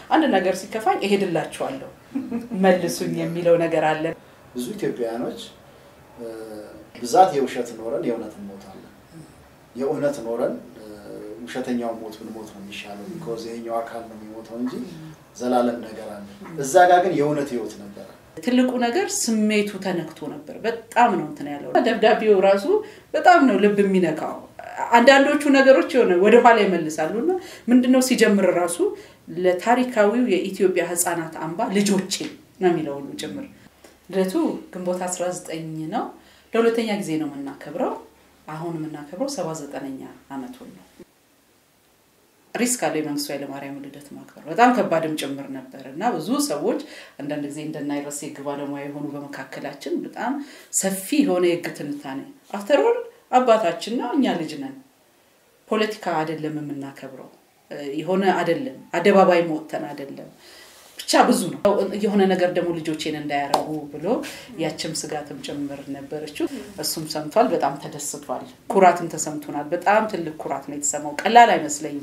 አንድ ነገር ሲከፋኝ እሄድላችኋለሁ መልሱኝ የሚለው ነገር አለ። ብዙ ኢትዮጵያውያኖች ብዛት የውሸት ኖረን የእውነት እንሞታለን። የእውነት ኖረን ውሸተኛውን ሞት ብንሞት ነው የሚሻለው። ቢኮዝ ይሄኛው አካል ነው የሚሞተው እንጂ ዘላለም ነገር አለ። እዛ ጋር ግን የእውነት ህይወት ነበረ። ትልቁ ነገር ስሜቱ ተነክቶ ነበር። በጣም ነው እንትን ያለው። ደብዳቤው ራሱ በጣም ነው ልብ የሚነካው። አንዳንዶቹ ነገሮች የሆነ ወደኋላ ይመልሳሉ እና ምንድነው ሲጀምር ራሱ ለታሪካዊው የኢትዮጵያ ህፃናት አምባ ልጆቼ ነው የሚለው ሁሉ ጭምር። ልደቱ ግንቦት 19 ነው። ለሁለተኛ ጊዜ ነው የምናከብረው። አሁን የምናከብረው 79ኛ አመቱን ነው። ሪስክ አለው የመንግስቱ ኃይለማርያም ልደት ማክበር በጣም ከባድም ጭምር ነበር እና ብዙ ሰዎች አንዳንድ ጊዜ እንደናይረስ የህግ ባለሙያ የሆኑ በመካከላችን በጣም ሰፊ የሆነ የህግ ትንታኔ አፍተሮል አባታችን ነው፣ እኛ ልጅ ነን። ፖለቲካ አይደለም የምናከብረው የሆነ አይደለም፣ አደባባይ መወተን አይደለም። ብቻ ብዙ ነው የሆነ ነገር ደግሞ ልጆቼን እንዳያረጉ ብሎ ያችም ስጋትም ጭምር ነበረችው። እሱም ሰምቷል፣ በጣም ተደስቷል። ኩራትም ተሰምቶናል። በጣም ትልቅ ኩራት ነው የተሰማው። ቀላል አይመስለኝም።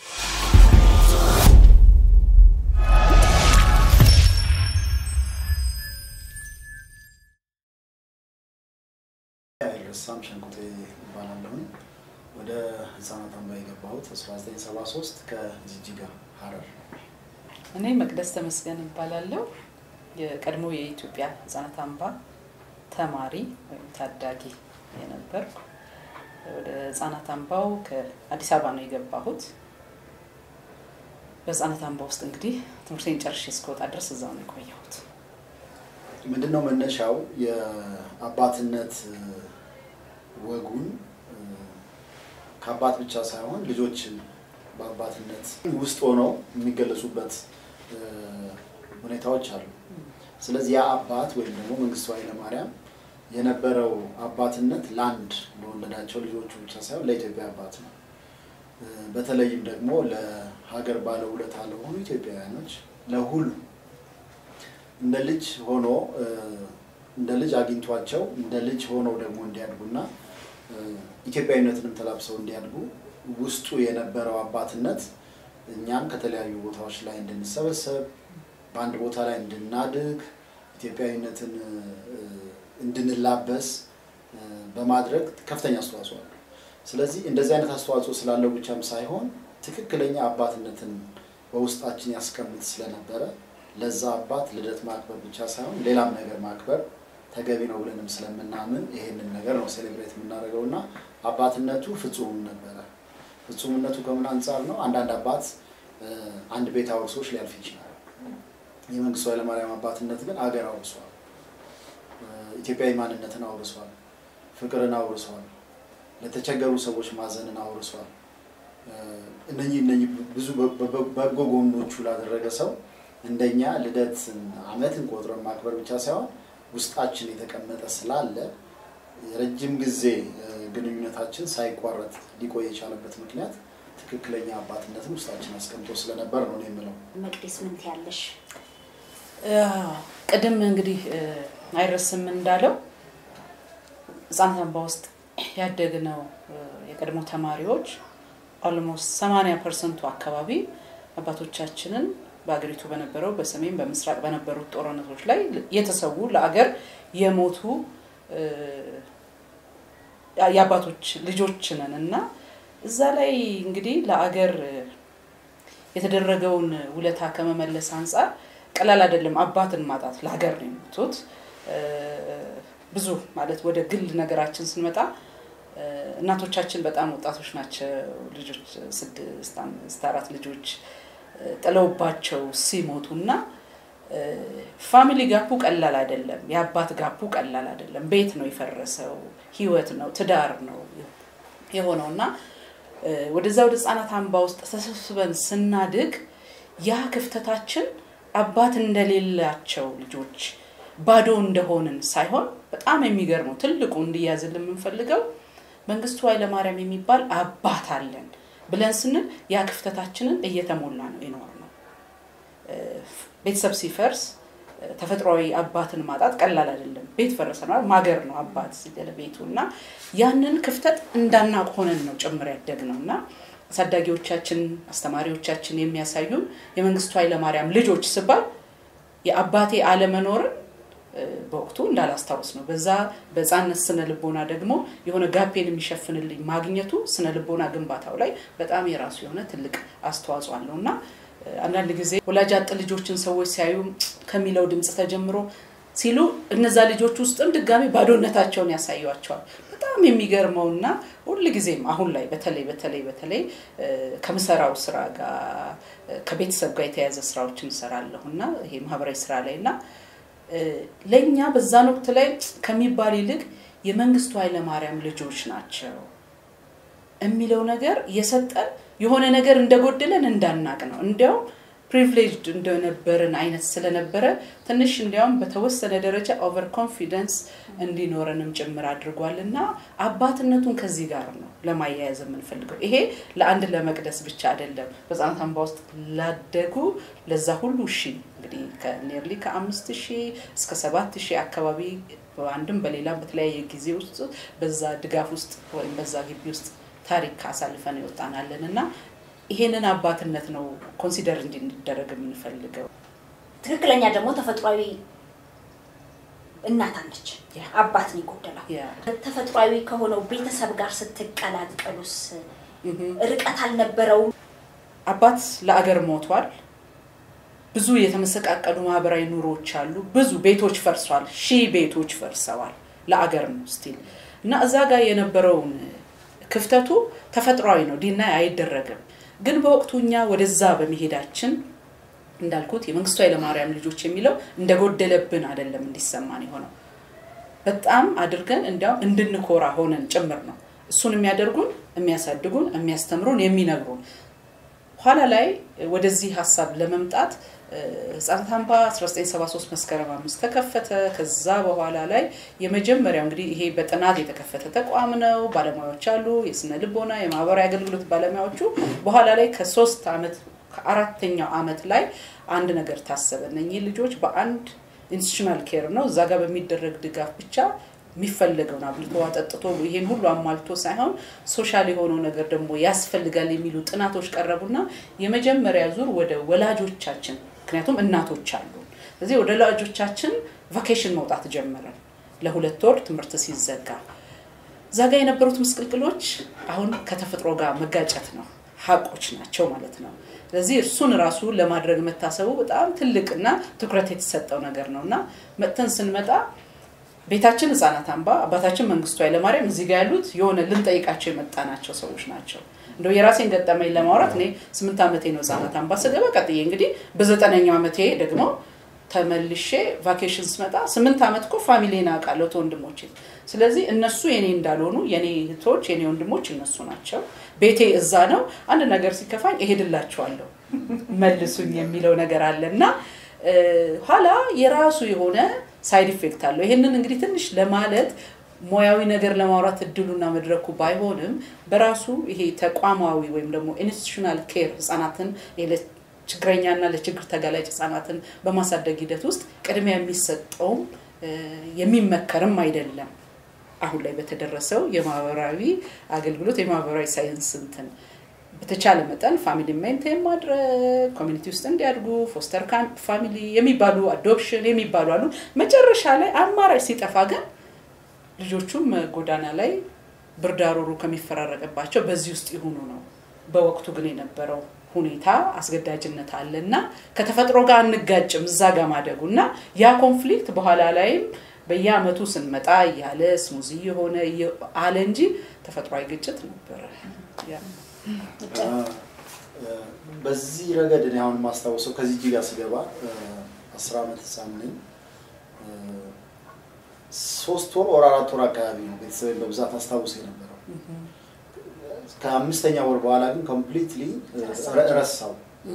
ረሳም ሸንቁጤ ይባላለሁኝ። ወደ ህፃናት አምባ የገባሁት 1973 ከጂጂጋ ሀረር። እኔ መቅደስ ተመስገን እባላለሁ። የቀድሞ የኢትዮጵያ ህፃናት አምባ ተማሪ ወይም ታዳጊ የነበርኩ ወደ ህፃናት አምባው ከአዲስ አበባ ነው የገባሁት። በህፃናት አምባ ውስጥ እንግዲህ ትምህርቴን ጨርሼ እስከወጣ ድረስ እዛው ነው የቆየሁት። ምንድነው መነሻው? የአባትነት ወጉን ከአባት ብቻ ሳይሆን ልጆች በአባትነት ውስጥ ሆነው የሚገለጹበት ሁኔታዎች አሉ። ስለዚህ ያ አባት ወይም ደግሞ መንግስቱ ኃይለማርያም የነበረው አባትነት ለአንድ ለወለዳቸው ልጆቹ ብቻ ሳይሆን ለኢትዮጵያ አባት ነው። በተለይም ደግሞ ለሀገር ባለውለታ ለሆኑ ኢትዮጵያውያኖች ለሁሉ እንደ ልጅ ሆኖ እንደ ልጅ አግኝቷቸው እንደ ልጅ ሆነው ደግሞ እንዲያድጉና ኢትዮጵያዊነትንም ተላብሰው እንዲያድጉ ውስጡ የነበረው አባትነት እኛም ከተለያዩ ቦታዎች ላይ እንድንሰበሰብ በአንድ ቦታ ላይ እንድናድግ ኢትዮጵያዊነትን እንድንላበስ በማድረግ ከፍተኛ አስተዋጽኦ አለው። ስለዚህ እንደዚህ አይነት አስተዋጽኦ ስላለው ብቻም ሳይሆን ትክክለኛ አባትነትን በውስጣችን ያስቀምጥ ስለነበረ ለዛ አባት ልደት ማክበር ብቻ ሳይሆን ሌላም ነገር ማክበር ተገቢ ነው ብለንም ስለምናምን ይሄንን ነገር ነው ሴሌብሬት የምናደርገው እና አባትነቱ ፍጹም ነበረ። ፍጹምነቱ ከምን አንጻር ነው? አንዳንድ አባት አንድ ቤት አውርሶች ሊያልፍ ይችላል። የመንግስቱ ኃይለማርያም አባትነት ግን አገር አውርሷል። ኢትዮጵያዊ ማንነትን አውርሷል። ፍቅርን አውርሷል። ለተቸገሩ ሰዎች ማዘንን አውርሷል። እነኚህ እነኚህ ብዙ በጎ ጎኖቹ ላደረገ ሰው እንደኛ ልደትን አመትን ቆጥረን ማክበር ብቻ ሳይሆን ውስጣችን የተቀመጠ ስላለ የረጅም ጊዜ ግንኙነታችን ሳይቋረጥ ሊቆይ የቻለበት ምክንያት ትክክለኛ አባትነትን ውስጣችን አስቀምጦ ስለነበር ነው የምለው። መቅደስ ምን ትያለሽ? ቅድም እንግዲህ አይረስም እንዳለው ህፃናት አምባ ውስጥ ያደግነው የቀድሞ ተማሪዎች ኦልሞስት 80 ፐርሰንቱ አካባቢ አባቶቻችንን በሀገሪቱ በነበረው በሰሜን በምስራቅ በነበሩት ጦርነቶች ላይ የተሰዉ ለአገር የሞቱ የአባቶች ልጆች ነን እና እዛ ላይ እንግዲህ ለአገር የተደረገውን ውለታ ከመመለስ አንጻር ቀላል አይደለም። አባትን ማጣት ለሀገር ነው የሞቱት። ብዙ ማለት ወደ ግል ነገራችን ስንመጣ እናቶቻችን በጣም ወጣቶች ናቸው። ልጆች ስድስት አምስት አራት ልጆች ጥለውባቸው ሲሞቱ እና ፋሚሊ ጋፑ ቀላል አይደለም። የአባት ጋፑ ቀላል አይደለም። ቤት ነው የፈረሰው፣ ህይወት ነው፣ ትዳር ነው የሆነው እና ወደዛ ወደ ህፃናት አምባ ውስጥ ተሰብስበን ስናድግ ያ ክፍተታችን አባት እንደሌላቸው ልጆች ባዶ እንደሆንን ሳይሆን በጣም የሚገርመው ትልቁ እንዲያዝልን የምንፈልገው መንግስቱ ኃይለማርያም የሚባል አባት አለን ብለን ስንል ያ ክፍተታችንን እየተሞላ ነው የኖር ነው። ቤተሰብ ሲፈርስ ተፈጥሯዊ አባትን ማጣት ቀላል አይደለም። ቤት ፈረሰ ነው ማገር ነው አባት ቤቱ እና ያንን ክፍተት እንዳናቅ ሆነን ነው ጭምር ያደግ ነው እና አሳዳጊዎቻችን፣ አስተማሪዎቻችን የሚያሳዩን የመንግስቱ ኃይለማርያም ልጆች ስባል የአባቴ አለመኖርን በወቅቱ እንዳላስታውስ ነው። በዛ በህፃነት ስነ ልቦና ደግሞ የሆነ ጋፔን የሚሸፍንልኝ ማግኘቱ ስነ ልቦና ግንባታው ላይ በጣም የራሱ የሆነ ትልቅ አስተዋጽኦ አለው እና አንዳንድ ጊዜ ወላጅ አጥ ልጆችን ሰዎች ሲያዩ ከሚለው ድምፅ ተጀምሮ ሲሉ እነዛ ልጆች ውስጥም ድጋሚ ባዶነታቸውን ያሳዩቸዋል። በጣም የሚገርመውና ሁል ጊዜም አሁን ላይ በተለይ በተለይ በተለይ ከምሰራው ስራ ጋር ከቤተሰብ ጋር የተያያዘ ስራዎችን እሰራለሁ እና ይሄ ማህበራዊ ስራ ላይ እና ለእኛ በዛን ወቅት ላይ ከሚባል ይልቅ የመንግስቱ ኃይለማርያም ልጆች ናቸው የሚለው ነገር የሰጠን የሆነ ነገር እንደጎደለን እንዳናቅ ነው። እንዲያውም ፕሪቪሌጅድ እንደነበርን አይነት ስለነበረ ትንሽ እንዲያውም በተወሰነ ደረጃ ኦቨር ኮንፊደንስ እንዲኖረንም ጭምር አድርጓል እና አባትነቱን ከዚህ ጋር ነው ለማያያዝ የምንፈልገው። ይሄ ለአንድ ለመቅደስ ብቻ አይደለም። በህጻናት አምባ ውስጥ ላደጉ ለዛ ሁሉ ሺ እንግዲህ ከኔርሊ ከአምስት ሺህ እስከ ሰባት ሺህ አካባቢ በአንድም በሌላም በተለያየ ጊዜ ውስጥ በዛ ድጋፍ ውስጥ ወይም በዛ ግቢ ውስጥ ታሪክ አሳልፈን ይወጣናለን እና ይሄንን አባትነት ነው ኮንሲደር እንዲደረግ የምንፈልገው። ትክክለኛ ደግሞ ተፈጥሯዊ እናት አለች፣ አባት ነው የጎደለው። ተፈጥሯዊ ከሆነው ቤተሰብ ጋር ስትቀላቀሉስ ርቀት አልነበረውም? አባት ለአገር ሞቷል። ብዙ የተመሰቃቀሉ ማህበራዊ ኑሮዎች አሉ። ብዙ ቤቶች ፈርሷል። ሺህ ቤቶች ፈርሰዋል። ለአገር ነው ስቲል እና እዛ ጋር የነበረውን ክፍተቱ ተፈጥሯዊ ነው፣ ዲናይ አይደረግም። ግን በወቅቱ እኛ ወደዛ በመሄዳችን እንዳልኩት የመንግስቱ ኃይለማርያም ልጆች የሚለው እንደጎደለብን አይደለም እንዲሰማን የሆነው በጣም አድርገን እንዲያውም እንድንኮራ ሆነን ጭምር ነው። እሱን የሚያደርጉን የሚያሳድጉን፣ የሚያስተምሩን፣ የሚነግሩን ኋላ ላይ ወደዚህ ሀሳብ ለመምጣት ህጻናት አምባ 1973 መስከረም አምስት ተከፈተ። ከዛ በኋላ ላይ የመጀመሪያው እንግዲህ ይሄ በጥናት የተከፈተ ተቋም ነው። ባለሙያዎች አሉ፣ የስነ ልቦና የማህበራዊ አገልግሎት ባለሙያዎቹ። በኋላ ላይ ከሶስት ዓመት ከአራተኛው ዓመት ላይ አንድ ነገር ታሰበ። እነኚህ ልጆች በአንድ ኢንስቲቱሽናል ኬር ነው እዛ ጋር በሚደረግ ድጋፍ ብቻ የሚፈለገውን አብልቶ አጠጥቶ ይሄን ሁሉ አሟልቶ ሳይሆን ሶሻል የሆነው ነገር ደግሞ ያስፈልጋል የሚሉ ጥናቶች ቀረቡና የመጀመሪያ ዙር ወደ ወላጆቻችን ምክንያቱም እናቶች አሉ። ስለዚህ ወደ ወላጆቻችን ቫኬሽን መውጣት ጀመረን። ለሁለት ወር ትምህርት ሲዘጋ እዛ ጋ የነበሩት ምስቅልቅሎች አሁን ከተፈጥሮ ጋር መጋጨት ነው፣ ሀቆች ናቸው ማለት ነው። ስለዚህ እርሱን ራሱ ለማድረግ መታሰቡ በጣም ትልቅና ትኩረት የተሰጠው ነገር ነው እና መጥተን ስንመጣ ቤታችን ህጻናት አምባ አባታችን መንግስቱ ኃይለማርያም እዚህ ጋር ያሉት የሆነ ልንጠይቃቸው የመጣናቸው ሰዎች ናቸው። እንደው የራሴን ገጠመኝ ለማውራት እኔ ስምንት ዓመቴ ነው ህጻናት አምባ ስገባ። ቀጥዬ እንግዲህ በዘጠነኛው ዓመቴ ደግሞ ተመልሼ ቫኬሽን ስመጣ ስምንት ዓመት እኮ ፋሚሊን አውቃለሁ ወንድሞቼ። ስለዚህ እነሱ የኔ እንዳልሆኑ የኔ እህቶች የኔ ወንድሞች እነሱ ናቸው። ቤቴ እዛ ነው። አንድ ነገር ሲከፋኝ እሄድላቸዋለሁ መልሱኝ የሚለው ነገር አለ እና ኋላ የራሱ የሆነ ሳይድ ኢፌክት አለው። ይሄንን እንግዲህ ትንሽ ለማለት ሙያዊ ነገር ለማውራት እድሉና መድረኩ ባይሆንም በራሱ ይሄ ተቋማዊ ወይም ደግሞ ኢንስቲቱሽናል ኬር ህጻናትን ችግረኛና ለችግር ተጋላጭ ህጻናትን በማሳደግ ሂደት ውስጥ ቅድሚያ የሚሰጠውም የሚመከርም አይደለም። አሁን ላይ በተደረሰው የማህበራዊ አገልግሎት የማህበራዊ ሳይንስ እንትን በተቻለ መጠን ፋሚሊ ሜንቴን ማድረግ ኮሚኒቲ ውስጥ እንዲያድጉ ፎስተር ፋሚሊ የሚባሉ አዶፕሽን የሚባሉ አሉ። መጨረሻ ላይ አማራጭ ሲጠፋ ግን ልጆቹም ጎዳና ላይ ብርዳሮሩ ከሚፈራረቅባቸው በዚህ ውስጥ ይሁኑ ነው። በወቅቱ ግን የነበረው ሁኔታ አስገዳጅነት አለ እና ከተፈጥሮ ጋር አንጋጭም እዛ ጋር ማደጉ እና ያ ኮንፍሊክት በኋላ ላይም በየአመቱ ስንመጣ እያለ ስሙዚ የሆነ አለ እንጂ ተፈጥሯዊ ግጭት ነበረ። በዚህ ረገድ እኔ አሁን የማስታውሰው ከዚህ እጅ ጋር ስገባ አስር ዓመት ህፃን ነኝ። ሶስት ወር ወር አራት ወር አካባቢ ነው ቤተሰብን በብዛት አስታውሰ የነበረው። ከአምስተኛ ወር በኋላ ግን ኮምፕሊትሊ ረሳው።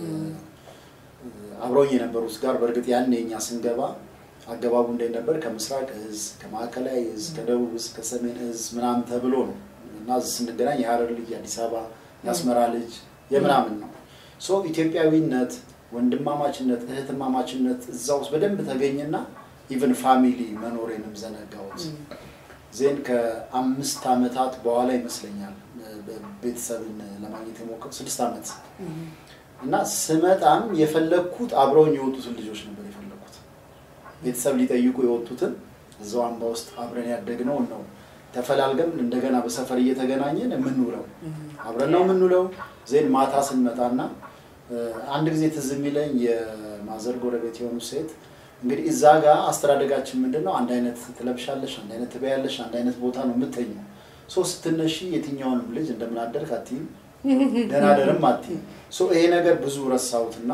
አብረውኝ የነበሩት ጋር በእርግጥ ያኔ እኛ ስንገባ አገባቡ እንዴት ነበር? ከምስራቅ እዝ፣ ከማዕከላዊ እዝ፣ ከደቡብ እዝ፣ ከሰሜን እዝ ምናምን ተብሎ ነው እና እዚህ ስንገናኝ የሀረር ልጅ፣ የአዲስ አበባ የአስመራ ልጅ የምናምን ነው። ሶ ኢትዮጵያዊነት፣ ወንድማማችነት፣ እህትማማችነት እዛ ውስጥ በደንብ ተገኘና ኢቨን ፋሚሊ መኖሬንም ዘነጋሁት። ዜን ከአምስት ዓመታት በኋላ ይመስለኛል ቤተሰብን ለማግኘት የሞከሩ ስድስት ዓመት እና ስመጣም የፈለግኩት አብረውኝ የወጡትን ልጆች ነበር የፈለግኩት። ቤተሰብ ሊጠይቁ የወጡትን እዛው አምባ ውስጥ አብረን ያደግነውን ነው ተፈላልገን እንደገና በሰፈር እየተገናኘን የምንውለው አብረን ነው የምንውለው። ዜን ማታ ስንመጣና አንድ ጊዜ ትዝ የሚለኝ የማዘር ጎረቤት የሆኑ ሴት እንግዲህ እዛ ጋር አስተዳደጋችን ምንድን ነው? አንድ አይነት ትለብሻለሽ፣ አንድ አይነት ትበያለሽ፣ አንድ አይነት ቦታ ነው የምተኘው። ሶ ስትነሺ የትኛውንም ልጅ እንደምናደርግ አትይም፣ ደናደርም አትይም። ሶ ይሄ ነገር ብዙ ረሳሁትና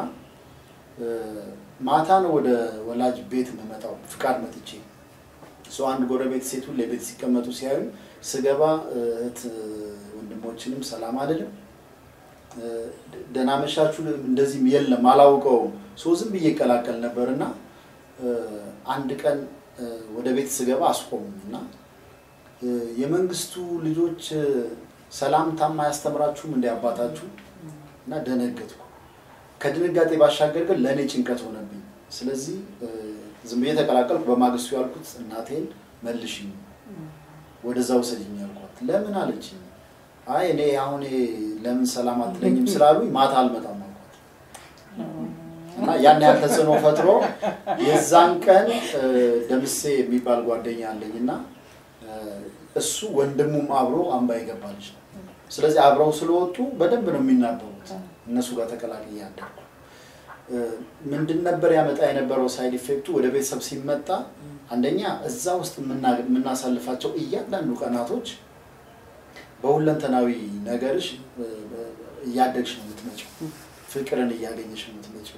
ማታ ነው ወደ ወላጅ ቤት የምመጣው ፍቃድ መጥቼ ሰው አንድ ጎረቤት ሴት ሁሌ ቤት ሲቀመጡ ሲያዩ ስገባ እህት ወንድሞችንም ሰላም አልልም፣ ደህና መሻችሁ እንደዚህም የለም አላውቀውም። ሶ ዝም ብዬ ይቀላቀል ነበር እና አንድ ቀን ወደ ቤት ስገባ አስቆሙኝ እና የመንግስቱ ልጆች ሰላምታማ አያስተምራችሁም እንደ አባታችሁ እና ደነገጥኩ። ከድንጋጤ ባሻገር ግን ለእኔ ጭንቀት ሆነብኝ። ስለዚህ ዝም ብዬ ተቀላቀልኩ። በማግስቱ ያልኩት እናቴን መልሽኝ፣ ወደዛ ውሰድኝ ያልኳት። ለምን አለችኝ። አይ እኔ አሁን ለምን ሰላም አትለኝም ስላሉኝ ማታ አልመጣም አልኳት እና ያን ያህል ተጽዕኖ ፈጥሮ የዛን ቀን ደምሴ የሚባል ጓደኛ አለኝ እና እሱ ወንድሙም አብሮ አምባ የገባ ልጅ ነው። ስለዚህ አብረው ስለወጡ በደንብ ነው የሚናበቡት። እነሱ ጋር ተቀላቅዬ አደርኩ። ምንድን ነበር ያመጣ የነበረው ሳይድ ኢፌክቱ? ወደ ቤተሰብ ሲመጣ አንደኛ እዛ ውስጥ የምናሳልፋቸው እያንዳንዱ ቀናቶች በሁለንተናዊ ነገርሽ እያደግሽ ነው የምትመጪው። ፍቅርን እያገኘሽ ነው የምትመጪው።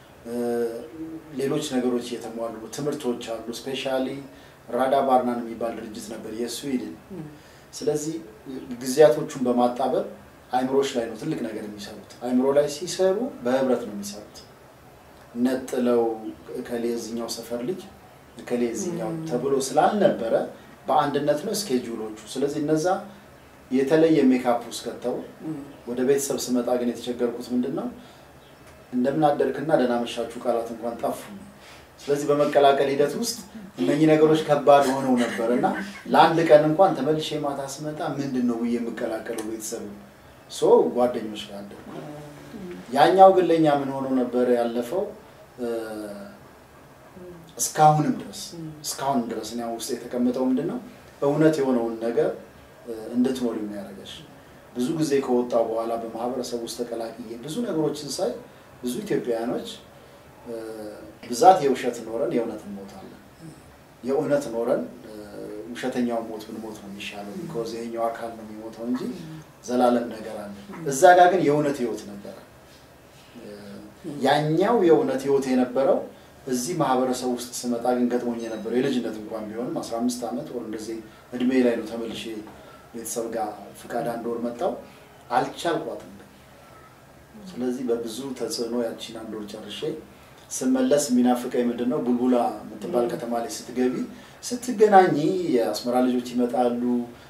ሌሎች ነገሮች እየተሟሉ ትምህርቶች አሉ። ስፔሻሊ ራዳ ባርናን የሚባል ድርጅት ነበር የስዊድን። ስለዚህ ጊዜያቶቹን በማጣበብ አይምሮች ላይ ነው ትልቅ ነገር የሚሰሩት። አይምሮ ላይ ሲሰሩ በህብረት ነው የሚሰሩት። ነጥለው እከሌ እዚኛው ሰፈር ልጅ እከሌ እዚኛው ተብሎ ስላልነበረ በአንድነት ነው ስኬጁሎቹ። ስለዚህ እነዛ የተለየ ሜካፕ ውስጥ ከተው ወደ ቤተሰብ ስመጣ ግን የተቸገርኩት ምንድን ነው እንደምን አደርክና ደህና መሻችሁ ቃላት እንኳን ጠፉ። ስለዚህ በመቀላቀል ሂደት ውስጥ እነኚህ ነገሮች ከባድ ሆነው ነበር እና ለአንድ ቀን እንኳን ተመልሼ ማታ ስመጣ ምንድን ነው ብዬ የምቀላቀለው ቤተሰብ ሶ ጓደኞች ጋር አደርኩ። ያኛው ግን ለእኛ ምን ሆኖ ነበር ያለፈው እስካሁንም ድረስ እስካሁንም ድረስ እኔ ውስጥ የተቀመጠው ምንድን ነው እውነት የሆነውን ነገር እንድትኖር የሚያደርገሽ ብዙ ጊዜ ከወጣው በኋላ በማህበረሰብ ውስጥ ተቀላቅዬ ብዙ ነገሮችን ሳይ ብዙ ኢትዮጵያውያኖች ብዛት የውሸት ኖረን የእውነት እንሞታለን። የእውነት ኖረን ውሸተኛውን ሞት ብንሞት ነው የሚሻለው። ቢኮዝ ይሄኛው አካል ነው የሚሞተው እንጂ ዘላለም ነገር አለ። እዛ ጋር ግን የእውነት ህይወት ነበረ። ያኛው የእውነት ህይወት የነበረው እዚህ ማህበረሰብ ውስጥ ስመጣ ግን ገጥሞኝ የነበረው የልጅነት እንኳን ቢሆንም አስራ አምስት ዓመት ወር እንደዚህ እድሜ ላይ ነው ተመልሼ ቤተሰብ ጋር ፍቃድ አንድ ወር መጣው አልቻልኳትም። ስለዚህ በብዙ ተጽዕኖ ያቺን አንድ ወር ጨርሼ ስመለስ የሚናፍቀኝ ምንድን ነው ቡልቡላ የምትባል ከተማ ላይ ስትገቢ ስትገናኝ የአስመራ ልጆች ይመጣሉ፣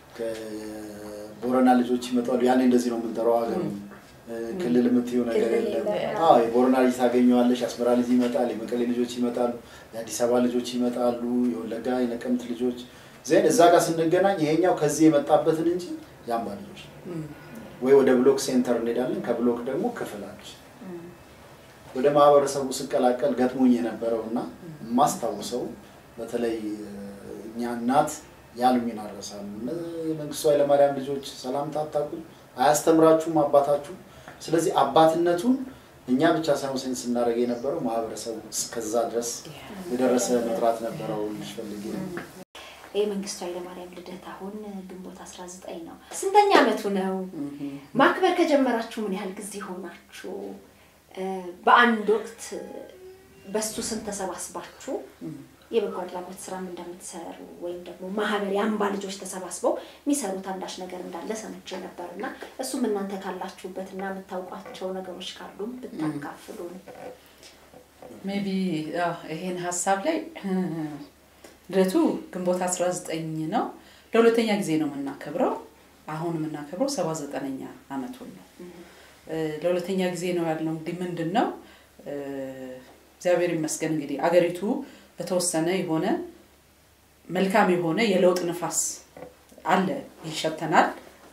ከቦረና ልጆች ይመጣሉ። ያኔ እንደዚህ ነው የምንጠራው ሀገሩ ክልል የምትይው ነገር የለም። አዎ የቦረና ልጅ ታገኘዋለሽ፣ የአስመራ ልጅ ይመጣል፣ የመቀሌ ልጆች ይመጣሉ፣ የአዲስ አበባ ልጆች ይመጣሉ፣ የወለጋ የነቀምት ልጆች ዜን እዛ ጋር ስንገናኝ ይሄኛው ከዚህ የመጣበትን እንጂ የአምባ ልጆች ወይ ወደ ብሎክ ሴንተር እንሄዳለን፣ ከብሎክ ደግሞ ክፍላች ወደ ማህበረሰቡ ስቀላቀል ገጥሞኝ የነበረው እና የማስታውሰው በተለይ እኛ እናት ያሉኝን አልረሳም። የመንግስቱ ኃይለማርያም ልጆች ሰላምታ አታውቁም፣ አያስተምራችሁም አባታችሁ። ስለዚህ አባትነቱን እኛ ብቻ ሳይሆን ሴንስ ስናደርግ የነበረው ማህበረሰቡ እስከዛ ድረስ የደረሰ መጥራት ነበረው ፈልጌ ነው። የመንግስቱ ኃይለማርያም ልደት አሁን ግንቦት 19 ነው። ስንተኛ ዓመቱ ነው? ማክበር ከጀመራችሁ ምን ያህል ጊዜ ሆናችሁ? በአንድ ወቅት በሱ ስም ተሰባስባችሁ የበጎ አድራጎት ስራም እንደምትሰሩ ወይም ደግሞ ማህበር የአምባ ልጆች ተሰባስበው የሚሰሩት አንዳች ነገር እንዳለ ሰምቼ ነበር እና እሱም እናንተ ካላችሁበት እና የምታውቋቸው ነገሮች ካሉም ብታካፍሉን። ሜቢ ይሄን ሀሳብ ላይ ልደቱ ግንቦት 19 ነው። ለሁለተኛ ጊዜ ነው የምናከብረው። አሁን የምናከብረው ሰባ ዘጠነኛ አመቱን ነው። ለሁለተኛ ጊዜ ነው ያልነው። እንግዲህ ምንድን ነው እግዚአብሔር ይመስገን እንግዲህ አገሪቱ በተወሰነ የሆነ መልካም የሆነ የለውጥ ንፋስ አለ፣ ይሸተናል።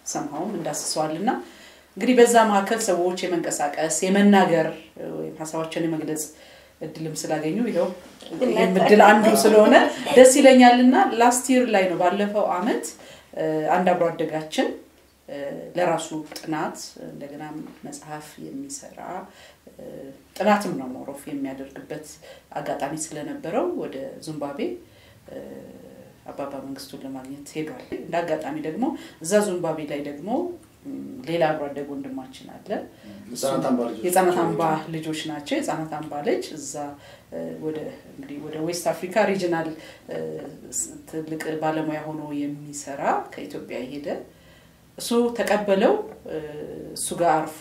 ሰምሃውም እንዳስሰዋል እና እንግዲህ በዛ መካከል ሰዎች የመንቀሳቀስ የመናገር ወይም ሀሳባቸውን የመግለጽ እድልም ስላገኙ ይኸው ይህም እድል አንዱ ስለሆነ ደስ ይለኛል እና ላስት ይር ላይ ነው ባለፈው አመት አንድ አብሮ አደጋችን ለራሱ ጥናት እንደገና መጽሐፍ የሚሰራ ጥናትም ነው ሞሮፍ የሚያደርግበት አጋጣሚ ስለነበረው ወደ ዚምባብዌ አባባ መንግስቱን ለማግኘት ሄዷል። እንደ አጋጣሚ ደግሞ እዛ ዚምባብዌ ላይ ደግሞ ሌላ አብሮ አደግ ወንድማችን አለ። የህጻናት አምባ ልጆች ናቸው። የህጻናት አምባ ልጅ እዛ ወደ እንግዲህ ወደ ዌስት አፍሪካ ሪጅናል ትልቅ ባለሙያ ሆኖ የሚሰራ ከኢትዮጵያ የሄደ እሱ ተቀበለው እሱ ጋር አርፎ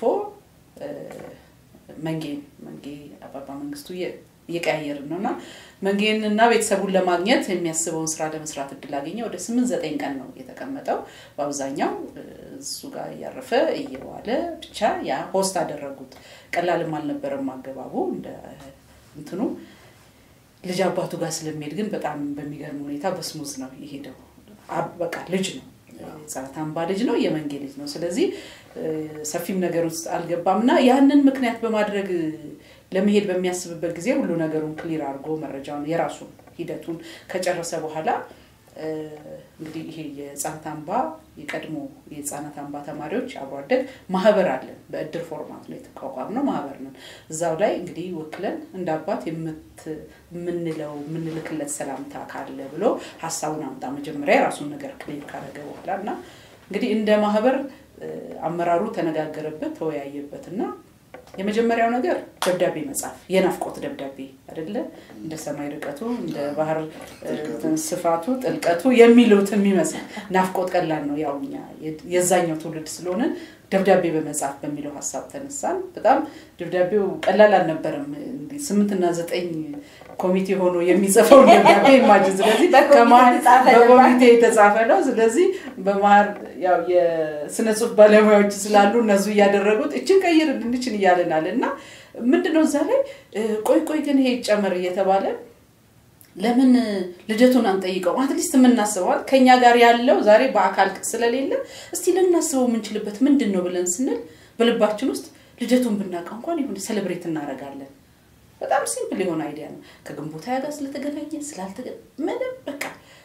መንጌን መንጌ አባባ መንግስቱ እየቀያየርን ነው እና መንጌን እና ቤተሰቡን ለማግኘት የሚያስበውን ስራ ለመስራት እድል አገኘ። ወደ ስምንት ዘጠኝ ቀን ነው የተቀመጠው። በአብዛኛው እሱ ጋር እያረፈ እየዋለ ብቻ ያ ሆስት አደረጉት። ቀላልም አልነበረም አገባቡ እንደ እንትኑ ልጅ አባቱ ጋር ስለሚሄድ ግን በጣም በሚገርም ሁኔታ በስሙዝ ነው የሄደው። በቃ ልጅ ነው የህፃናት አምባ ልጅ ነው፣ የመንጌ ልጅ ነው። ስለዚህ ሰፊም ነገር ውስጥ አልገባም እና ያንን ምክንያት በማድረግ ለመሄድ በሚያስብበት ጊዜ ሁሉ ነገሩን ክሊር አድርጎ መረጃውን የራሱን ሂደቱን ከጨረሰ በኋላ እንግዲህ ይሄ የህፃናት አምባ የቀድሞ የህፃናት አምባ ተማሪዎች አብሮ አደግ ማህበር አለን። በእድር ፎርማት ነው የተቋቋምነው ማህበር ነን። እዛው ላይ እንግዲህ ወክለን እንደ አባት የምንለው የምንልክለት ሰላምታ ካለ ብሎ ሀሳቡን አምጣ መጀመሪያ የራሱን ነገር ክሊር ካደረገ በኋላ እና እንግዲህ እንደ ማህበር አመራሩ ተነጋገረበት፣ ተወያየበት እና የመጀመሪያው ነገር ደብዳቤ መጻፍ የናፍቆት ደብዳቤ አይደለ እንደ ሰማይ ርቀቱ እንደ ባህር ስፋቱ ጥልቀቱ የሚሉት የሚመስል ናፍቆት ቀላል ነው ያው እኛ የዛኛው ትውልድ ስለሆነ ደብዳቤ በመጻፍ በሚለው ሀሳብ ተነሳን በጣም ደብዳቤው ቀላል አልነበረም ስምንትና ዘጠኝ ኮሚቴ ሆኖ የሚጽፈው ደብዳቤ ኢማጅን ስለዚህ ከመሀል በኮሚቴ የተጻፈ ነው ስለዚህ በመሀል ያው የስነ ጽሁፍ ባለሙያዎች ስላሉ እነሱ እያደረጉት እችን ቀይር እንችን እያለናል እና ምንድነው እዛ ላይ ቆይ ቆይ ግን ይሄ ይጨመር እየተባለ ለምን ልደቱን አንጠይቀው? አትሊስት የምናስበዋል ከኛ ጋር ያለው ዛሬ በአካል ስለሌለ እስቲ ልናስበው የምንችልበት ምንድን ነው ብለን ስንል በልባችን ውስጥ ልደቱን ብናውቀው እንኳን ይሁን ሴሌብሬት እናደርጋለን። በጣም ሲምፕል የሆነ አይዲያ ነው። ከግንቦት ሃያ ጋር ስለተገናኘ ስላልተገ ምንም በቃ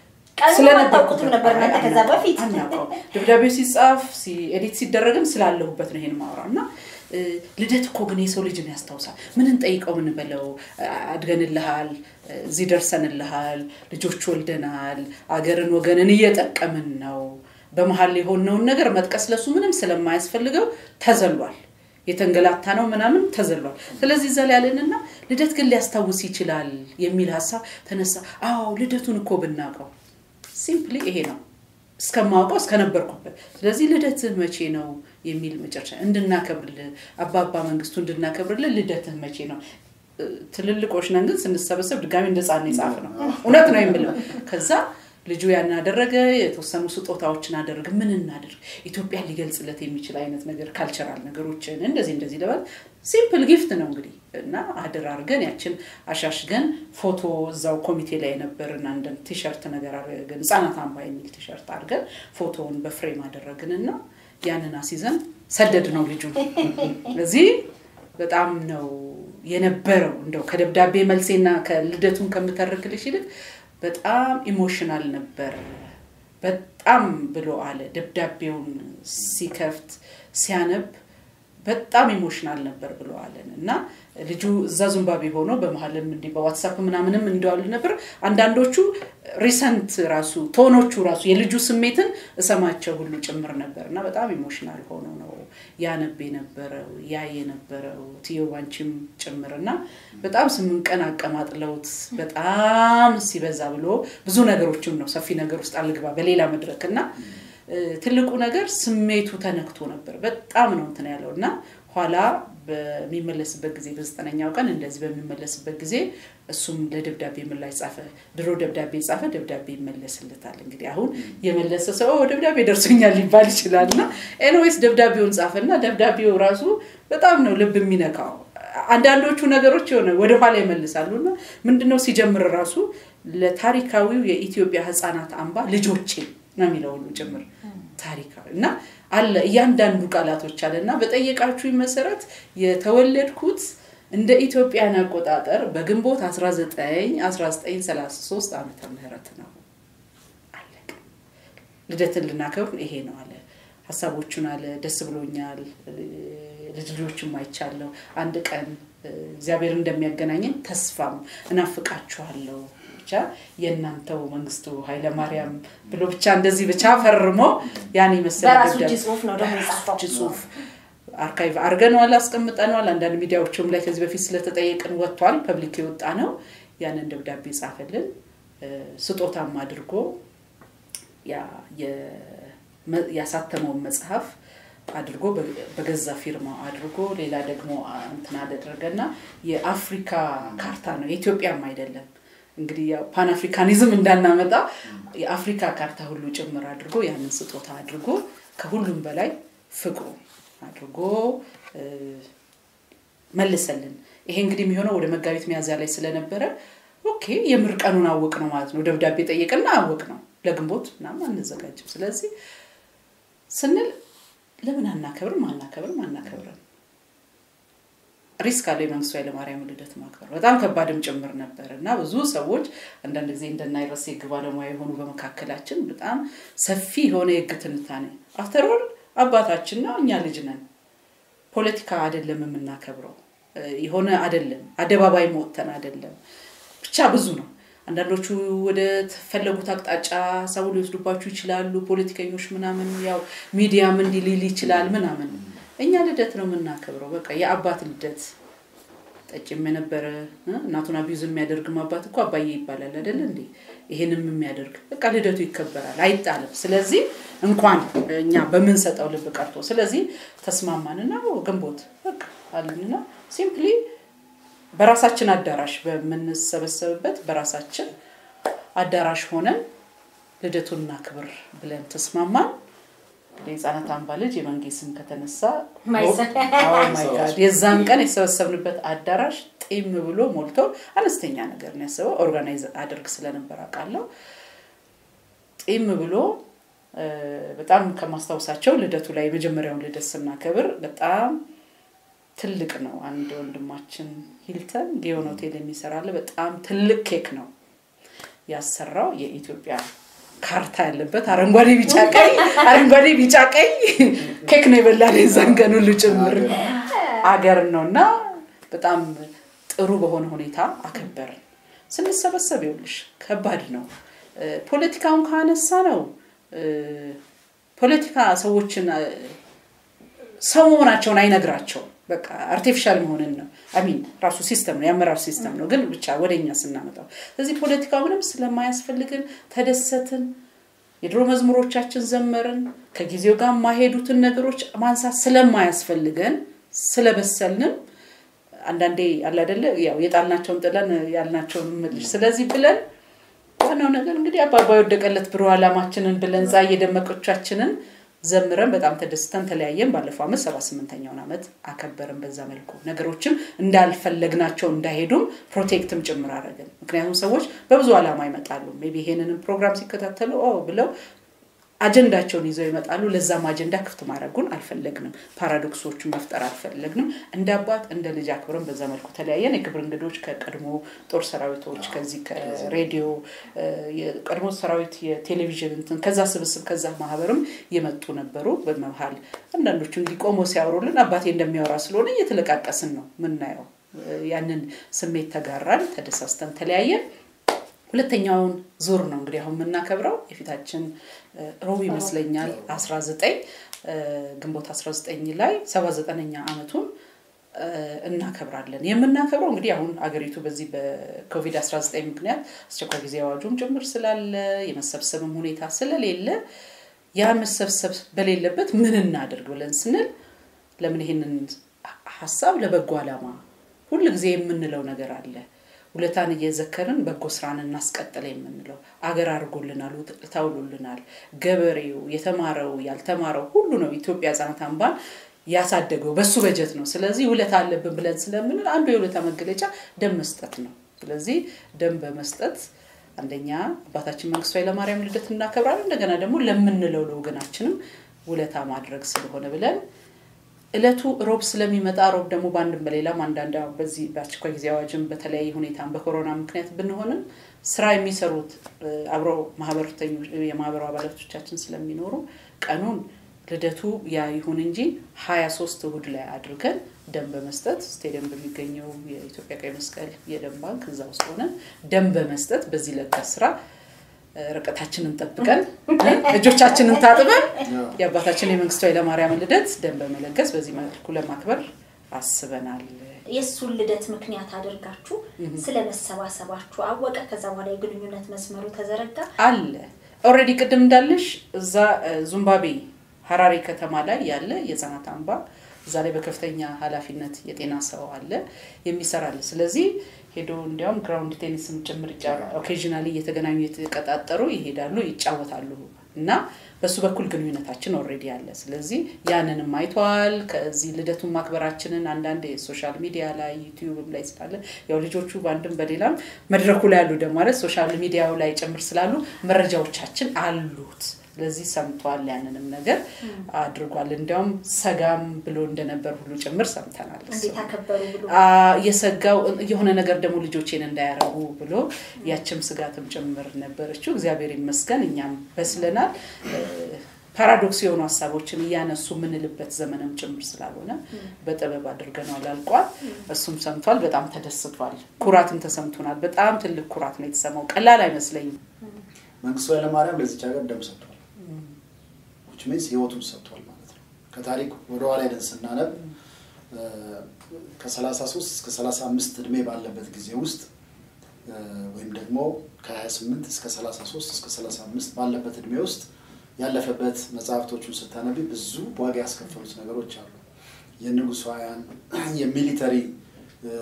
ስለነበርኩትም ነበር ከዛ በፊት አናውቀው። ደብዳቤው ሲጻፍ ኤዲት ሲደረግም ስላለሁበት ነው ይሄን ማውራ እና ልደት እኮ ግን የሰው ልጅን ያስታውሳል። ምን እንጠይቀው ምን በለው አድገንልሃል፣ እዚህ ደርሰንልሃል፣ ልጆች ወልደናል፣ አገርን ወገንን እየጠቀምን ነው። በመሀል የሆነውን ነገር መጥቀስ ለሱ ምንም ስለማያስፈልገው ተዘሏል። የተንገላታ ነው ምናምን ተዘሏል። ስለዚህ እዛ ላይ ያለንና ልደት ግን ሊያስታውስ ይችላል የሚል ሀሳብ ተነሳ። አዎ ልደቱን እኮ ብናውቀው ሲምፕሊ ይሄ ነው እስከማውቀው እስከነበርኩበት። ስለዚህ ልደትህ መቼ ነው የሚል መጨረሻ እንድናከብርልህ አባባ መንግስቱ እንድናከብርልህ ልደትህ መቼ ነው? ትልልቆች ነን ግን ስንሰበሰብ ድጋሚ እንደ ህፃን የጻፍ ነው እውነት ነው የምለው ከዛ ልጁ ያን አደረገ። የተወሰኑ ስጦታዎችን አደረገ። ምን እናደርግ? ኢትዮጵያን ሊገልጽለት የሚችል አይነት ነገር ካልቸራል ነገሮችን እንደዚህ እንደዚህ ለማለት ሲምፕል ጊፍት ነው እንግዲህ እና አድር አድርገን ያችን አሻሽገን ፎቶ እዛው ኮሚቴ ላይ የነበርን አንድ ቲሸርት ነገር አድርገን ህጻናት አምባ የሚል ቲሸርት አድርገን ፎቶውን በፍሬም አደረግን እና ያንን አስይዘን ሰደድ ነው ልጁን እዚህ በጣም ነው የነበረው እንደው ከደብዳቤ መልሴና ከልደቱን ከምተርክልሽ ይልቅ በጣም ኢሞሽናል ነበር። በጣም ብሎ አለ። ደብዳቤውን ሲከፍት ሲያነብ በጣም ኢሞሽናል ነበር ብሎ አለን እና ልጁ እዛ ዙምባቤ ሆኖ በመሀልም እንዲህ በዋትሳፕ ምናምንም እንደዋል ነበር። አንዳንዶቹ ሪሰንት ራሱ ቶኖቹ ራሱ የልጁ ስሜትን እሰማቸው ሁሉ ጭምር ነበር እና በጣም ኢሞሽናል ሆኖ ነው ያነብ የነበረው ያ የነበረው ትዮ ባንቺም ጭምር እና በጣም ስምንት ቀን አቀማጥለውት በጣም ሲበዛ ብሎ ብዙ ነገሮችም ነው ሰፊ ነገር ውስጥ አልግባ በሌላ መድረክ እና ትልቁ ነገር ስሜቱ ተነክቶ ነበር። በጣም ነው እንትን ያለው እና ኋላ በሚመለስበት ጊዜ በዘጠነኛው ቀን እንደዚህ በሚመለስበት ጊዜ እሱም ለደብዳቤ ምላሽ ጻፈ። ድሮ ደብዳቤ ጻፈ፣ ደብዳቤ ይመለስለታል። እንግዲህ አሁን የመለሰ ሰው ደብዳቤ ደርሶኛል ሊባል ይችላል እና ኤንዌይስ ደብዳቤውን ጻፈ እና ደብዳቤው ራሱ በጣም ነው ልብ የሚነካው። አንዳንዶቹ ነገሮች የሆነ ወደኋላ ይመልሳሉ እና ምንድነው ሲጀምር ራሱ ለታሪካዊው የኢትዮጵያ ህፃናት አምባ ልጆቼ ነው የሚለው ሁሉ ጭምር ታሪካዊ እና አለ እያንዳንዱ ቃላቶች አለ እና በጠየቃችሁኝ መሰረት የተወለድኩት እንደ ኢትዮጵያን አቆጣጠር በግንቦት 19 1933 ዓመተ ምህረት ነው። አለቀ። ልደትን ልናከብር ይሄ ነው አለ። ሀሳቦቹን አለ ደስ ብሎኛል፣ ልጅ ልጆችም አይቻለሁ። አንድ ቀን እግዚአብሔር እንደሚያገናኘን ተስፋም እናፍቃችኋለሁ ብቻ የእናንተው መንግስቱ ኃይለማርያም ብሎ ብቻ እንደዚህ ብቻ ፈርሞ ያን የመሰለ በራሱ ደብዳቤ- እጅ ጽሁፍ ነው ደግሞ የጻፈው። እጅ ጽሁፍ አርካይቭ አድርገነዋል፣ አስቀምጠነዋል። አንዳንድ ሚዲያዎችም ላይ ከዚህ በፊት ስለተጠየቅን ወጥቷል። ፐብሊክ የወጣ ነው። ያንን ደብዳቤ ጻፈልን። እ፣ ስጦታም አድርጎ ያ- የ- ያሳተመውን መጽሐፍ አድርጎ በ- በገዛ ፊርማው አድርጎ ሌላ ደግሞ አ- እንትን አደረገና የአፍሪካ ካርታ ነው የኢትዮጵያም አይደለም እንግዲህ ያው ፓን አፍሪካኒዝም እንዳናመጣ የአፍሪካ ካርታ ሁሉ ጭምር አድርጎ ያንን ስጦታ አድርጎ ከሁሉም በላይ ፍቅሩ አድርጎ እ፣ መልሰልን። ይሄ እንግዲህ የሚሆነው ወደ መጋቢት ሚያዝያ ላይ ስለነበረ ኦኬ የምር ቀኑን አወቅ ነው ማለት ነው። ደብዳቤ ጠየቅና አወቅ ነው ለግንቦት ምናምን አንዘጋጅም። ስለዚህ ስንል ለምን አናከብርም አናከብርም አናከብርም ሪስክ አለው የመንግስቱ ኃይለማርያም ልደት ማክበር በጣም ከባድም ጭምር ነበር እና ብዙ ሰዎች አንዳንድ ጊዜ እንደናይረስ የህግ ባለሙያ የሆኑ በመካከላችን በጣም ሰፊ የሆነ የህግ ትንታኔ አፍተሮል አባታችን ነው እኛ ልጅ ነን ፖለቲካ አይደለም የምናከብረው እ፣ የሆነ አይደለም አደባባይ መወተን አይደለም ብቻ ብዙ ነው አንዳንዶቹ ወደ ተፈለጉት አቅጣጫ ሰው ሊወስዱባችሁ ይችላሉ ፖለቲከኞች ምናምን ያው ሚዲያም እንዲህ ሊል ይችላል ምናምን እኛ ልደት ነው የምናከብረው በቃ የአባት ልደት ጠጭም የነበረ እ፣ እናቱን አቢዩዝ የሚያደርግም አባት እኮ አባዬ ይባላል አይደለ እንዴ ይሄንም የሚያደርግ በቃ ልደቱ ይከበራል አይጣልም ስለዚህ እንኳን እኛ በምንሰጠው ልብ ቀርቶ ስለዚህ ተስማማንና ኦ፣ ግንቦት በቃ አልንና ሲምፕሊ በራሳችን አዳራሽ በምንሰበሰብበት በራሳችን አዳራሽ ሆነን ልደቱን እናክብር ብለን ተስማማን። እንግዲህ የህፃናት አምባ ልጅ የመንጌ ስም ከተነሳ ማይሰ- ኦ ማይ ጋድ የዛን ቀን የተሰበሰብንበት አዳራሽ ጢም ብሎ ሞልቶ አነስተኛ ነገር ነው ያሰበው። ኦርጋናይዝ አድርግ ስለነበር አውቃለሁ። ጢም ብሎ እ፣ በጣም ከማስታውሳቸው ልደቱ ላይ የመጀመሪያውን ልደት ስናከብር በጣም ትልቅ ነው። አንድ ወንድማችን ሂልተን ጊዮን ሆቴል የሚሰራለ በጣም ትልቅ ኬክ ነው ያሰራው የኢትዮጵያ ካርታ ያለበት አረንጓዴ ቢጫ ቀይ አረንጓዴ ቢጫ ቀይ ኬክ ነው የበላን የዛን ቀን ሁሉ ጭምር አገር ነው እና በጣም ጥሩ በሆነ ሁኔታ አከበርን። ስንሰበሰብ ይኸውልሽ ከባድ ነው። እ፣ ፖለቲካውን ካነሳ ነው እ፣ ፖለቲካ ሰዎችን እ፣ ሰው መሆናቸውን አይነግራቸውም። በቃ አርቲፊሻል መሆንን ነው አሚን ራሱ ሲስተም ነው የአመራር ሲስተም ነው። ግን ብቻ ወደኛ ስናመጣው ስለዚህ ፖለቲካው ምንም ስለማያስፈልግን ተደሰትን። የድሮ መዝሙሮቻችን ዘመርን። ከጊዜው ጋር የማይሄዱትን ነገሮች ማንሳት ስለማያስፈልገን ስለበሰልንም አንዳንዴ አለ አይደለ ያው የጣልናቸውን ጥለን ያልናቸውን ምልሽ ስለዚህ ብለን ዋናው ነገር እንግዲህ አባባ የወደቀለት ብሩህ ዓላማችንን ብለን ዛ የደመቆቻችንን ዘምረን በጣም ተደስተን ተለያየን። ባለፈው ዓመት ሰባ ስምንተኛውን ዓመት አከበርን። በዛ መልኩ ነገሮችም እንዳልፈለግናቸው እንዳይሄዱም ፕሮቴክትም ጭምር አደረግን። ምክንያቱም ሰዎች በብዙ ዓላማ ይመጣሉ። ሜይ ቢ ይሄንንም ፕሮግራም ሲከታተሉ ኦ ብለው አጀንዳቸውን ይዘው ይመጣሉ። ለዛም አጀንዳ ክፍት ማድረጉን አልፈለግንም። ፓራዶክሶቹን መፍጠር አልፈለግንም። እንደ አባት እንደ ልጅ አክብረን በዛ መልኩ ተለያየን። የክብር እንግዶች ከቀድሞ ጦር ሰራዊቶች ከዚህ ከሬዲዮ እ፣ የቀድሞ ሰራዊት የቴሌቪዥን እንትን ከዛ ስብስብ ከዛ ማህበርም የመጡ ነበሩ። በመሀል አንዳንዶቹ እንዲህ ቆመው ሲያወሩልን አባቴ እንደሚያወራ ስለሆነ እየተለቃቀስን ነው ምናየው። እ፣ ያንን ስሜት ተጋራን፣ ተደሳስተን ተለያየን። ሁለተኛውን ዙር ነው እንግዲህ አሁን የምናከብረው የፊታችን እ፣ ሮብ ይመስለኛል 19 እ፣ ግንቦት 19 ላይ 79ኛ ዓመቱን እ፣ እናከብራለን። የምናከብረው እንግዲህ አሁን አገሪቱ በዚህ በኮቪድ-19 ምክንያት አስቸኳይ ጊዜ አዋጁም ጭምር ስላለ የመሰብሰብም ሁኔታ ስለሌለ ያ መሰብሰብ በሌለበት ምን እናደርግ ብለን ስንል ለምን ይሄንን ሀሳብ ለበጎ ዓላማ ሁል ጊዜ የምንለው ነገር አለ። ውለታን እየዘከርን በጎ ስራን እናስቀጥል የምንለው አገር አድርጎልናል፣ ታውሎልናል። ገበሬው፣ የተማረው፣ ያልተማረው ሁሉ ነው ኢትዮጵያ ህጻናት አምባን ያሳደገው በሱ በጀት ነው። ስለዚህ ውለታ አለብን ብለን ስለምንል አንዱ የውለታ መገለጫ ደም መስጠት ነው። ስለዚህ ደም በመስጠት አንደኛ አባታችን መንግስቱ ኃይለማርያም ልደት እናከብራለን። እንደገና ደግሞ ለምንለው ለወገናችንም ውለታ ማድረግ ስለሆነ ብለን እለቱ ሮብ ስለሚመጣ ሮብ ደግሞ በአንድም በሌላም አንዳንድ አሁን በዚህ በአስቸኳይ ጊዜ አዋጅም በተለያየ ሁኔታም በኮሮና ምክንያት ብንሆንም ስራ የሚሰሩት እ፣ አብረው ማህበረተኞች የማህበሩ አባላቶቻችን ስለሚኖሩ ቀኑን ልደቱ ያ ይሁን እንጂ ሀያ ሶስት እሁድ ላይ አድርገን ደም በመስጠት ስቴዲየም በሚገኘው የኢትዮጵያ ቀይ መስቀል የደም ባንክ እዛ ውስጥ ሆነን ደም በመስጠት በዚህ ለጋስ ስራ እ፣ ርቀታችንን ጠብቀን እ፣ እጆቻችንን ታጥበን የአባታችን የመንግስቱ ኃይለማርያም ልደት ደም በመለገስ በዚህ መልኩ ለማክበር አስበናል። የእሱን ልደት ምክንያት አድርጋችሁ ስለ መሰባሰባችሁ አወቀ። ከዛ በኋላ የግንኙነት መስመሩ ተዘረጋ። አለ ኦልሬዲ ቅድም እንዳለሽ እዛ እ፣ ዙምባቤ ሀራሪ ከተማ ላይ ያለ የህፃናት አምባ እዛ ላይ በከፍተኛ ኃላፊነት የጤና ሰው አለ የሚሰራል። ስለዚህ ሄዶ እንዲያውም ግራውንድ ቴኒስም ጭምር ኦኬዥናሊ እየተገናኙ የተቀጣጠሩ ይሄዳሉ፣ ይጫወታሉ እና በሱ በኩል ግንኙነታችን ኦልሬዲ አለ። ስለዚህ ያንንም አይተዋል። ከዚህ ልደቱን ማክበራችንን አንዳንድ የሶሻል ሚዲያ ላይ ዩቲዩብም ላይ ስላለ ያው ልጆቹ በአንድም በሌላም መድረኩ ላይ ያሉ ደግሞ ማለት ሶሻል ሚዲያው ላይ ጭምር ስላሉ መረጃዎቻችን አሉት። ስለዚህ ሰምቷል፣ ያንንም ነገር አድርጓል። እንዲያውም ሰጋም ብሎ እንደነበር ሁሉ ጭምር ሰምተናል። እሱ። እንዴት አከበሩ ብሎ አ፣ የሰጋው የሆነ ነገር ደግሞ ልጆቼን እንዳያረጉ ብሎ ያችም ስጋትም ጭምር ነበረችው። እግዚአብሔር ይመስገን እኛም በስለናል። እ፣ ፓራዶክስ የሆኑ ሀሳቦችን እያነሱ የምንልበት ዘመንም ጭምር ስላልሆነ በጥበብ አድርገነዋል፣ አልቋል። እሱም ሰምቷል፣ በጣም ተደስቷል። ኩራትም ተሰምቶናል። በጣም ትልቅ ኩራት ነው የተሰማው። ቀላል አይመስለኝም። መንግስቱ ኃይለማርያም ለዚች ሀገር ደም ሰጥቷል። ዊች ሚንስ ህይወቱን ሰጥቷል ማለት ነው። ከታሪክ ወደ ኋላ ሄደን ስናነብ ከ33 እስከ 35 እድሜ ባለበት ጊዜ ውስጥ እ፣ ወይም ደግሞ ከ28 እስከ 33 እስከ 35 ባለበት እድሜ ውስጥ ያለፈበት መጽሐፍቶቹን ስታነቢ ብዙ ዋጋ ያስከፈሉት ነገሮች አሉ። የንጉሳውያን የሚሊተሪ እ፣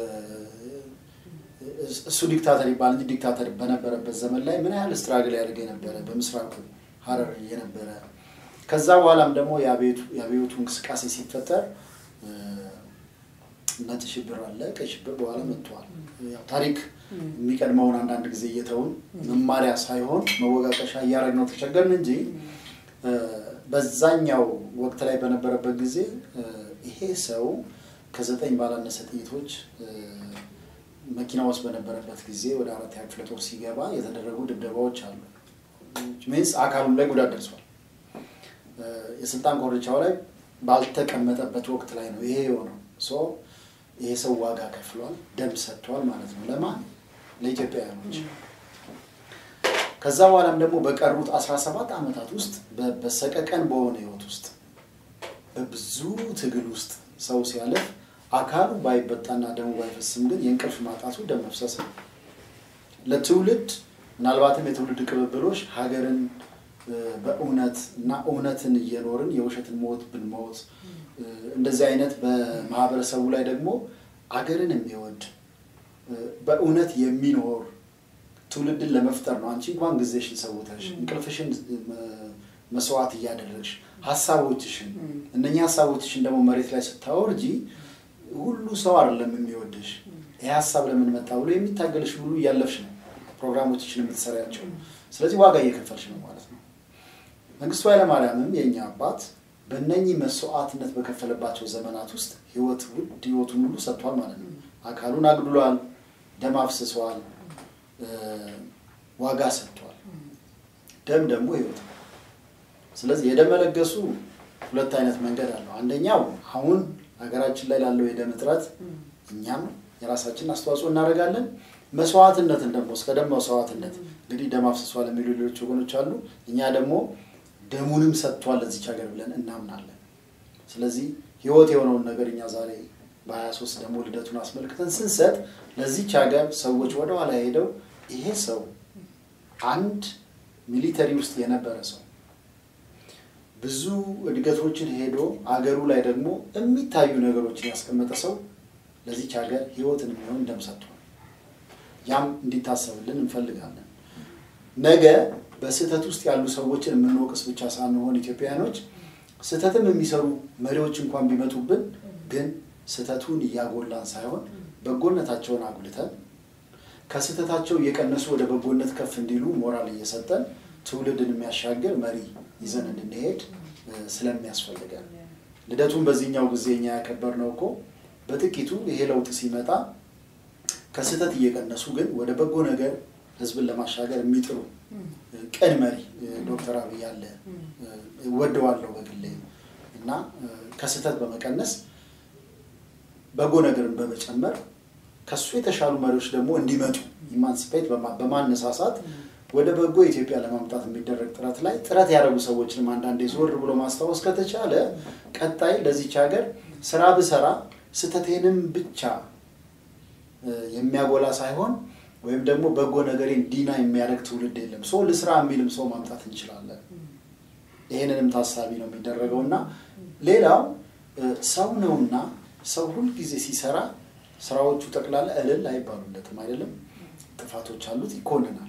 እሱ ዲክታተር ይባል እንጂ ዲክታተር በነበረበት ዘመን ላይ ምን ያህል ስትራግል ያደርግ የነበረ በምስራቁ ሀረር የነበረ ከዛ በኋላም ደግሞ የአብዮቱ የአብዮቱ እንቅስቃሴ ሲፈጠር እ፣ ነጭ ሽብር አለ፣ ቀይ ሽብር በኋላ መጥተዋል። ያው ታሪክ የሚቀድመውን አንዳንድ ጊዜ እየተውን መማሪያ ሳይሆን መወቃቀሻ እያደረግነው ተቸገርን እንጂ እ፣ በዛኛው ወቅት ላይ በነበረበት ጊዜ እ፣ ይሄ ሰው ከዘጠኝ ባላነሰ ጥይቶች እ፣ መኪና ውስጥ በነበረበት ጊዜ ወደ አራተኛ ክፍለ ጦር ሲገባ የተደረጉ ድብደባዎች አሉ። ሚንስ አካሉም ላይ ጉዳት ደርሷል። እ፣ የስልጣን ኮርቻው ላይ ባልተቀመጠበት ወቅት ላይ ነው ይሄ የሆነው። ሶ ይሄ ሰው ዋጋ ከፍሏል፣ ደም ሰጥቷል ማለት ነው። ለማን? ለኢትዮጵያውያኖች። ከዛ በኋላም ደግሞ በቀሩት 17 ዓመታት ውስጥ በ- በሰቀቀን በሆነ ህይወት ውስጥ በብዙ ትግል ውስጥ ሰው ሲያልፍ አካሉ ባይበጣና ደሙ ባይፈስም ግን የእንቅልፍ ማጣቱ ደም መፍሰስ ነው። ለትውልድ ምናልባትም የትውልድ ቅብብሎች ሀገርን እ፣ በእውነት እና እውነትን እየኖርን የውሸትን ሞት ብንሞት እ፣ እንደዚህ አይነት በማህበረሰቡ ላይ ደግሞ አገርን የሚወድ እ፣ በእውነት የሚኖር ትውልድን ለመፍጠር ነው። አንቺ እንኳን ጊዜሽን ሰውተሽ እንቅልፍሽን እ፣ መስዋዕት እያደረግሽ ሀሳቦችሽን እነኛ ሀሳቦችሽን ደግሞ መሬት ላይ ስታወርጂ ሁሉ ሰው አይደለም የሚወድሽ። ይህ ሀሳብ ለምን መጣ ብሎ የሚታገልሽ ሁሉ እያለፍሽ ነው ፕሮግራሞችሽን የምትሰሪያቸው። ስለዚህ ዋጋ እየከፈልሽ ነው ማለት ነው። መንግስቱ ኃይለማርያምም የእኛ አባት በእነኚህ መስዋዕትነት በከፈለባቸው ዘመናት ውስጥ ህይወት ውድ ህይወቱን ሁሉ ሰጥቷል ማለት ነው። አካሉን አግድሏል፣ ደም አፍስሷል፣ እ፣ ዋጋ ሰጥቷል። ደም ደግሞ ህይወት ነው። ስለዚህ የደም መለገሱ ሁለት አይነት መንገድ አለው። አንደኛው አሁን ሀገራችን ላይ ላለው የደም እጥረት እኛም የራሳችንን አስተዋጽኦ እናደርጋለን። መስዋዕትነትን ደግሞ እስከ ደም መስዋዕትነት እንግዲህ ደም አፍስሷል የሚሉ ሌሎች ወገኖች አሉ። እኛ ደግሞ ደሙንም ሰጥቷል ለዚች ሀገር ብለን እናምናለን። ስለዚህ ህይወት የሆነውን ነገር እኛ ዛሬ በ23 ደግሞ ልደቱን አስመልክተን ስንሰጥ ለዚች ሀገር ሰዎች ወደኋላ ሄደው ይሄ ሰው አንድ ሚሊተሪ ውስጥ የነበረ ሰው ብዙ እድገቶችን ሄዶ አገሩ ላይ ደግሞ የሚታዩ ነገሮችን ያስቀመጠ ሰው ለዚች ሀገር ህይወትን የሚሆን ደም ሰጥቷል። ያም እንዲታሰብልን እንፈልጋለን። ነገ በስህተት ውስጥ ያሉ ሰዎችን የምንወቅስ ብቻ ሳንሆን ኢትዮጵያውያኖች ስህተትም የሚሰሩ መሪዎች እንኳን ቢመጡብን ግን ስህተቱን እያጎላን ሳይሆን በጎነታቸውን አጉልተን ከስህተታቸው እየቀነሱ ወደ በጎነት ከፍ እንዲሉ ሞራል እየሰጠን ትውልድን የሚያሻግር መሪ ይዘን እንድንሄድ ስለሚያስፈልገን ልደቱን በዚህኛው ጊዜ እኛ ያከበርነው እኮ በጥቂቱ ይሄ ለውጥ ሲመጣ ከስህተት እየቀነሱ ግን ወደ በጎ ነገር ህዝብን ለማሻገር የሚጥሩ ቅን መሪ ዶክተር አብይ አለ ወደዋለሁ በግሌ እና ከስህተት በመቀነስ በጎ ነገርን በመጨመር ከሱ የተሻሉ መሪዎች ደግሞ እንዲመጡ ኢማንስፔት በማነሳሳት ወደ በጎ ኢትዮጵያ ለማምጣት የሚደረግ ጥረት ላይ ጥረት ያደረጉ ሰዎችንም አንዳንዴ ዞር ብሎ ማስታወስ ከተቻለ ቀጣይ ለዚች ሀገር ስራ ብሰራ ስህተቴንም ብቻ የሚያጎላ ሳይሆን ወይም ደግሞ በጎ ነገሬን ዲና የሚያደርግ ትውልድ የለም። ሰው ልስራ የሚልም ሰው ማምጣት እንችላለን። ይህንንም ታሳቢ ነው የሚደረገው እና ሌላው ሰው ነውና ሰው ሁልጊዜ ሲሰራ ስራዎቹ ጠቅላላ እልል አይባሉለትም አይደለም። ጥፋቶች አሉት፣ ይኮንናል።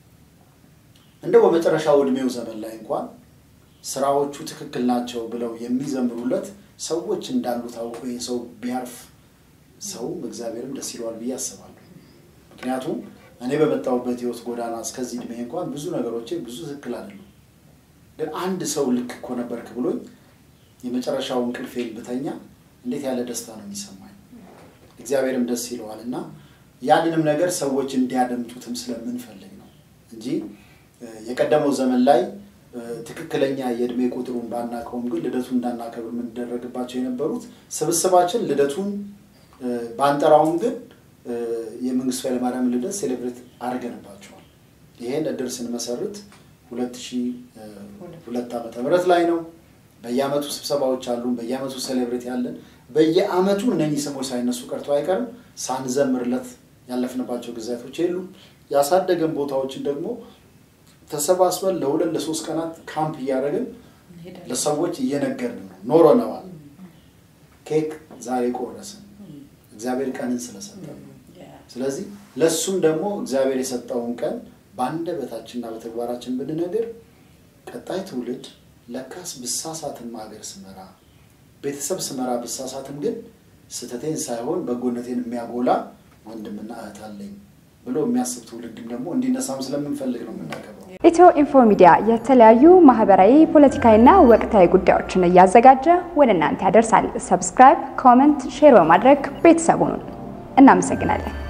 እንደው በመጨረሻው እድሜው ዘመን ላይ እንኳን ስራዎቹ ትክክል ናቸው ብለው የሚዘምሩለት ሰዎች እንዳሉ ታውቆ ይህ ሰው ቢያርፍ ሰውም እግዚአብሔርም ደስ ይለዋል ብዬ አስባለሁ። ምክንያቱም እኔ በመጣሁበት ህይወት ጎዳና እስከዚህ እድሜ እንኳን ብዙ ነገሮቼ ብዙ ትክክል አይደሉም። ግን አንድ ሰው ልክ እኮ ነበርክ ብሎኝ የመጨረሻው እንቅልፌን ብተኛ እንዴት ያለ ደስታ ነው የሚሰማኝ። እግዚአብሔርም ደስ ይለዋል እና ያንንም ነገር ሰዎች እንዲያደምጡትም ስለምንፈልግ ነው እንጂ የቀደመው ዘመን ላይ ትክክለኛ የእድሜ ቁጥሩን ባናቀውም ግን ልደቱን እንዳናከብር የምንደረግባቸው የነበሩት ስብስባችን ልደቱን ባንጠራውም ግን የመንግስቱ ኃይለማርያም ልደት ሴሌብሬት አድርገንባቸዋል። ይሄን እድር ስንመሰርት ሁለት ሺህ ሁለት ዓመተ ምህረት ላይ ነው። በየአመቱ ስብሰባዎች አሉን። በየአመቱ ሴሌብሬት ያለን በየአመቱ እነኚህ ስሞች ሳይነሱ ቀርቶ አይቀርም። ሳንዘምርለት ያለፍንባቸው ጊዜያቶች የሉም። ያሳደገን ቦታዎችን ደግሞ ተሰባስበን ለሁለት ለሶስት ቀናት ካምፕ እያደረግን ለሰዎች እየነገርን ነው ኖረነዋል። ኬክ ዛሬ ቆረስን እግዚአብሔር ቀንን ስለሰጠን። ስለዚህ ለእሱም ደግሞ እግዚአብሔር የሰጠውን ቀን በአንደበታችንና በተግባራችን ብንነግር ቀጣይ ትውልድ ለካስ ብሳሳትም ሀገር ስመራ ቤተሰብ ስመራ ብሳሳትም ግን ስህተቴን ሳይሆን በጎነቴን የሚያጎላ ወንድምና እህት አለኝ ብሎ የሚያስብ ትውልድም ደግሞ እንዲነሳም ስለምንፈልግ ነው የምናከብረው። ኢትዮ ኢንፎ ሚዲያ የተለያዩ ማህበራዊ፣ ፖለቲካዊና ወቅታዊ ጉዳዮችን እያዘጋጀ ወደ እናንተ ያደርሳል። ሰብስክራይብ፣ ኮመንት፣ ሼር በማድረግ ቤተሰቡን እናመሰግናለን።